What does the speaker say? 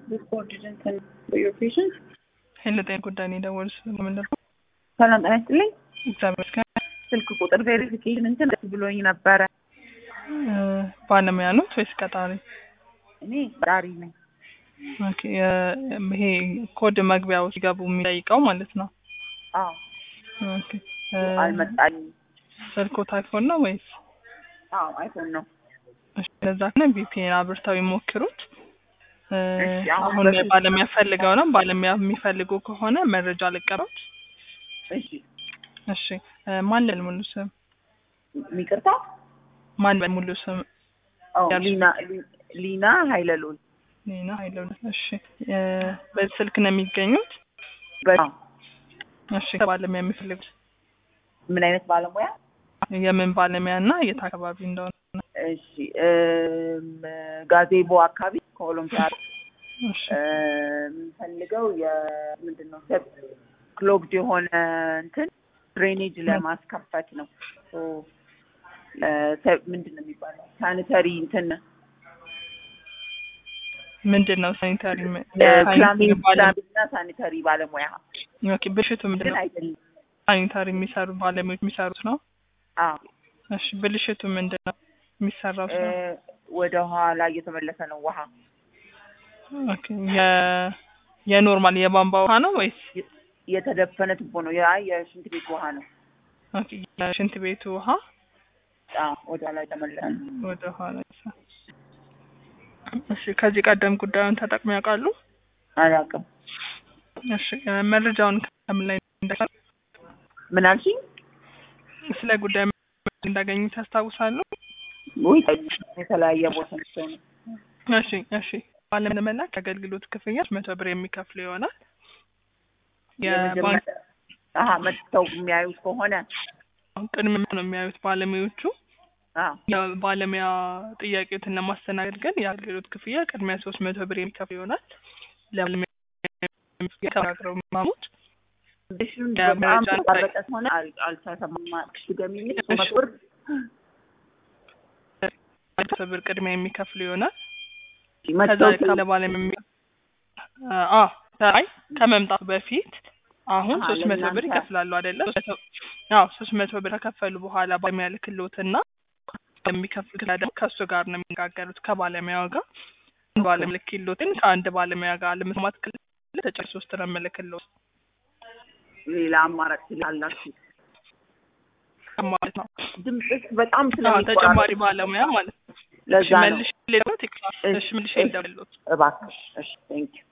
recorded and sent for your patients. ሄሎ ጤና ጉዳይ ነው የደወሉት ምንድን ነው? ሰላም ጤና ይስጥልኝ። እግዚአብሔር ይመስገን። ስልክ ቁጥር ቬሪፊኬሽን እንትን ደስ ብሎኝ ነበረ። እ፣ ባለሙያ ኖት ወይስ ቀጣሪ? እኔ ዳሪ ነኝ። ኦኬ፣ የ- ይሄ ኮድ መግቢያው ሲገቡ የሚጠይቀው ማለት ነው። አዎ ኦኬ፣ እ፣ አልመጣልኝም። ስልክዎት አይፎን ነው ወይስ? አዎ አይፎን ነው። እሺ፣ ለዛ ከሆነ ቪፒኤን አብርተው ይሞክሩት። እ፣ እሺ፣ አሁን አሁን በፊት- ባለሙያ ፈልገው ነው። ባለሙያ የሚፈልጉ ከሆነ መረጃ ልቀሩት። እሺ እሺ፣ እ፣ ማን ልል ሙሉ ስም? ይቅርታ። ማን ልል ሙሉ ስም? አዎ ያልሽ- ሊና ሊ- ሊና ሀይለሉል ኔና ሀይለው። እሺ፣ እ፣ በዚህ ስልክ ነው የሚገኙት? በ- እሺ፣ ባለሙያ የሚፈልጉት ምን አይነት ባለሙያ? የምን ባለሙያ እና የት አካባቢ እንደሆነ? እሺ እም፣ ጋዜቦ አካባቢ ከኦሎምፒያ እሺ፣ የምንፈልገው የምንድን ነው ክሎግድ የሆነ እንትን ድሬኔጅ ለማስከፈት ነው። ሶ ለሰ- ምንድን ነው የሚባለው ሳኒተሪ እንትን ምንድን ነው ሳኒታሪ ፕላሚንግ ፕላሚንግ እና ሳኒተሪ ባለሙያ ኦኬ፣ ብልሽቱ ምንድን ግን ነው? አይደለም። ሳኒታሪ የሚሰሩ ባለሙያዎች የሚሰሩት ነው። አዎ እሺ፣ ብልሽቱ ምንድን ነው የሚሰራው? እ፣ ስራ? ወደ ኋላ እየተመለሰ ነው ውሃ ኦኬ፣ የ የኖርማል የቧንቧ ውሃ ነው ወይስ? የተደፈነ ቱቦ ነው። ያ የሽንት ቤት ውሃ ነው። ኦኬ፣ የሽንት ቤቱ ውሃ አዎ ወደ ኋላ የተመለሰ ነው። ወደ ኋላ ይሳ- እሺ፣ ከዚህ ቀደም ጉዳዩን ተጠቅመው ያውቃሉ? አላውቅም። እሺ፣ እ፣ መረጃውን ከምን ላይ እንዳገኙ ምን አልሽኝ? ስለ ጉዳዩ እንዳገኙት ያስታውሳሉ? ውይ የተለያየ ቦታ ሰው ነው። እሺ እሺ ባለም ለመላክ የአገልግሎት ክፍያ መቶ ብር የሚከፍሉ ይሆናል። የባንክ የመጀመሪያ አሀ መጥተው የሚያዩት ከሆነ ቅድሚያ ነው የሚያዩት ባለሙያዎቹ። አዎ የባለሙያ ጥያቄዎትን ለማስተናገድ ግን የአገልግሎት ክፍያ ቅድሚያ ሶስት መቶ ብር የሚከፍሉ ይሆናል። ለባለሙያ ተናግረው ማሙት ሽን ያ በጣም መረጃ ነው። ተቋረጠ ሆነ አልተሰማማ ድገሚልኝ። እሺ። ብር መቶ ብር ቅድሚያ የሚከፍሉ ይሆናል። ከዛ መጥተው ለባለሙያ የሚ- አ አይ ከመምጣቱ በፊት አሁን አሀ፣ ሶስት መቶ ብር ለእናንተ- ይከፍላሉ አይደለ? አዎ ሶስት መቶ ብር ከከፈሉ ባለሙያ ልክሎትና የሚከፍሉት ክፍያ ደግሞ ከእሱ ጋር ነው የሚነጋገሩት ከባለሙያው ጋር ባለሙያ ልክሎትን ከአንድ ባለሙያ ጋር ለመስማት ክልል ተጨማሪ ሶስት ነው የምልክሎት ሌላ አማራጭ ስላላችሁ ማለት ነው። ድምፅሽ በጣም አዎ ስለሚቆራረጥ ተጨማሪ ባለሙያ ማለት ነው። ለዛ ነው። መልሽ ሌሎት እሺ መልሽ እሺ። እንደምሎት እባክሽ እሺ ቴንክ ዩ